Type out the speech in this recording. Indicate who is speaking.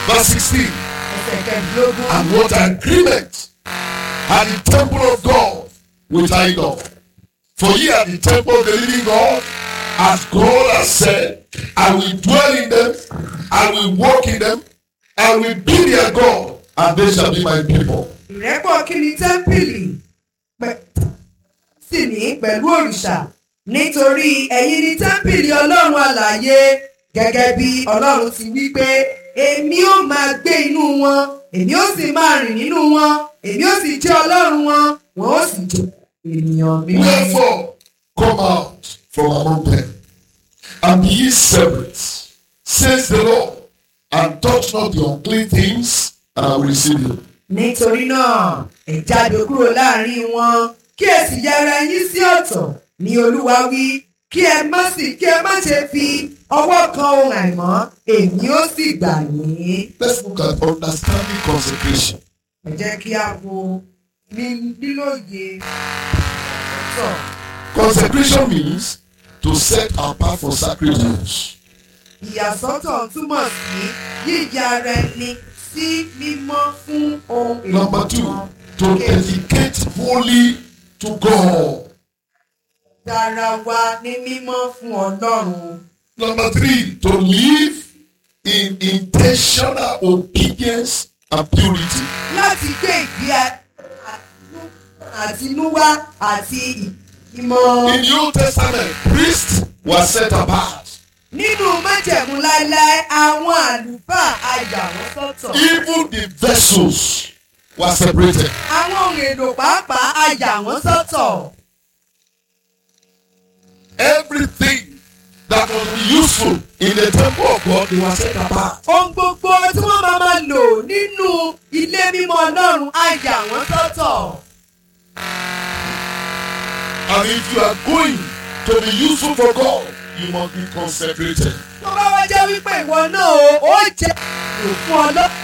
Speaker 1: Verse 16.
Speaker 2: ẹsẹ̀ kẹẹ̀dógún.
Speaker 1: And what agreement had the temple of God with idol? For ye are the temple of the living God, as God has said, I will dwell in them, I will walk in them, I will be their God, and they shall be my people.
Speaker 2: ìrẹ́pọ̀ kí ni tẹ́ḿpìlì pẹ̀- sì ní pẹ̀lú òrìṣà nítorí ẹ̀yin ni tẹ́ḿpìlì ọlọ́run àlàyé gẹ́gẹ́ bí ọlọ́run ti wí pé èmi ó máa gbé inú wọn èmi ó sì máa rìn nínú wọn èmi ó sì jẹ́ ọlọ́run wọn wọn ó sì jẹ́ ènìyàn mi.
Speaker 1: Wherefore, come out from among them, and be ye separate, says the Lord, and touch not the unclean things, and I will receive you.
Speaker 2: nítorí náà ẹ jáde kúrò láàrin wọn kí ẹ sì yára yín sí ọ̀tọ̀ ní olúwa wí kí ẹ má sì kí ẹ má ṣe fi ọwọ́ kan ohun àìmọ́ èmi ó sì gbà yín.
Speaker 1: Let's look at understanding consecration.
Speaker 2: ẹ jẹ́ kí a wo ní- lílóye ọ̀tọ̀.
Speaker 1: Consecration means to set apart for sacred use.
Speaker 2: ìyàsọ́tọ̀ túmọ̀ sí yíya ara ẹni sí mímọ́ fún ohun èlò
Speaker 1: Number two,
Speaker 2: kan.
Speaker 1: to dedicate wholly to God.
Speaker 2: dára wa ní mímọ́ fún ọlọ́run.
Speaker 1: Number three, to live in intentional obedience and purity.
Speaker 2: láti gbé ìgbé a- àtinúwá àti ìmọ̀.
Speaker 1: In the Old Testament, priests were set apart.
Speaker 2: nínú májẹ̀mú láéláé àwọn àlùfáà a yà wọ́n sọ́tọ̀.
Speaker 1: Even the vessels were separated.
Speaker 2: àwọn ohun èlò pàápàá a yà wọ́n sọ́tọ̀.
Speaker 1: Everything that was useful in the temple of God, they were set apart.
Speaker 2: ohun gbogbo tí wọ́n máa máa lò nínú ilé mímọ́ ọlọ́run a yà wọ́n sọ́tọ̀.
Speaker 1: And if you are going to be useful for God, you must be consecrated.
Speaker 2: tó bá wá jẹ́ wípé ìwọ náà o ó jẹ́ èlò fún ọlọ́run